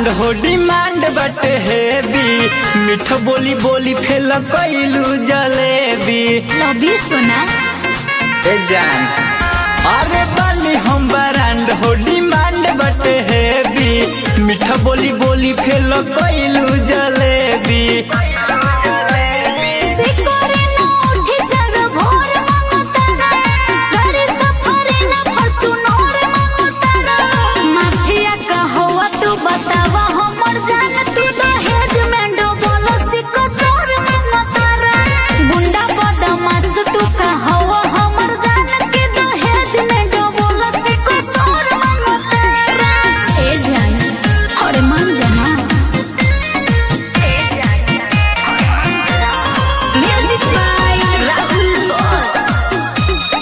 Brand हो demand बटे heavy मीठ बोली बोली फेल कैलू जलेबी लबी सोना ए जान अरे बानी हम बरांड हो डिमांड बटे हेवी मीठ बोली बोली फेल कैलू जलेबी सिकोरे ना उठी जर भोर मंगतारा गाड़ी सफरे ना फॉर्च्यूनर मंगतारा माफिया का होवा तू बतावा हमर जान तू दहेज में डोबल सिको सोर मंगतारा गुंडा बदमाश तू का होवा हमर जान के दहेज में डोबल सिको सोर मंगतारा ए जान अरे मान जाना Music by Rahul Boss.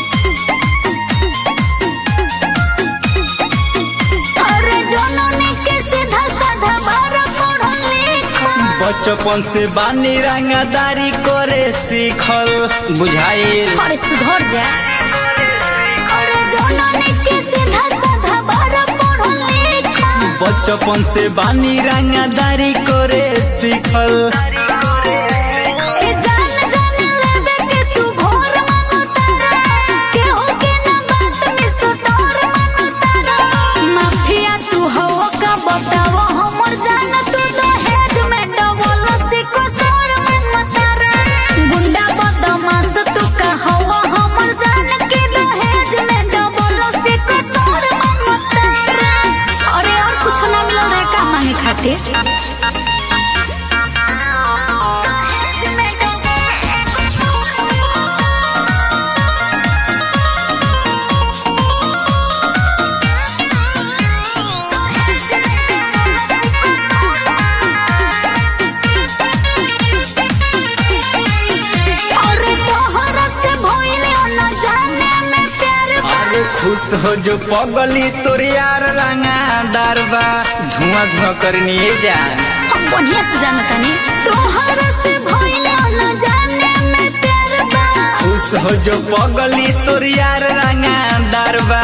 अरे जननी के सीधा साधा बार पढ़ल लिखल बचपन से बानी रंगदारी करे सीखल बुझाइल अरे सुधर जा अरे जननी के सीधा साधा बार पढ़ल लिखल बचपन से बानी रंगदारी करे सीखल ए जान जान लेबे के तू भोर मांगतारा केहू के ना बात में सुटोर मांगतारा माफिया तू हो का बतावा हमर जान तू दहेज में डबल सिको सोर मांगतारा गुंडा बदमाश तू का हवा हमर जान के दहेज में डबल सिको सोर मांगतारा अरे और कुछ ना मिलल रे का मांगे खातिर अरे तोहरा से भइले न जाने में प्यार बा। अरे खुश हो जो पगली तोर यार रंगादार बा धुआं धुआं करनी जान हम बढ़िया से जानता नहीं तोहरा से भइले न जाने में प्यार बा खुश हो जो पगली तोर यार रंगादार बा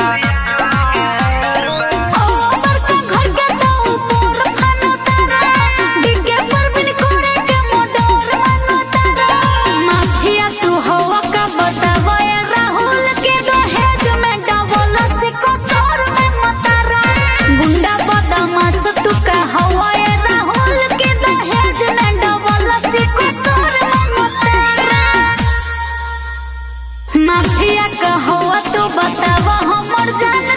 ओ बड़का घर के तो ऊपर खाना तारा डिग्गे पर बिन कोड़े के मोडोर मानो तारा माफिया तू हवा का बतावा ए राहुल के दहेज में डबल सिको सोर में मतारा गुंडा बदमाश तू का हवा ए राहुल के दहेज में डबल सिको सोर में मतारा माफिया का हवा तू बतावा हमर जान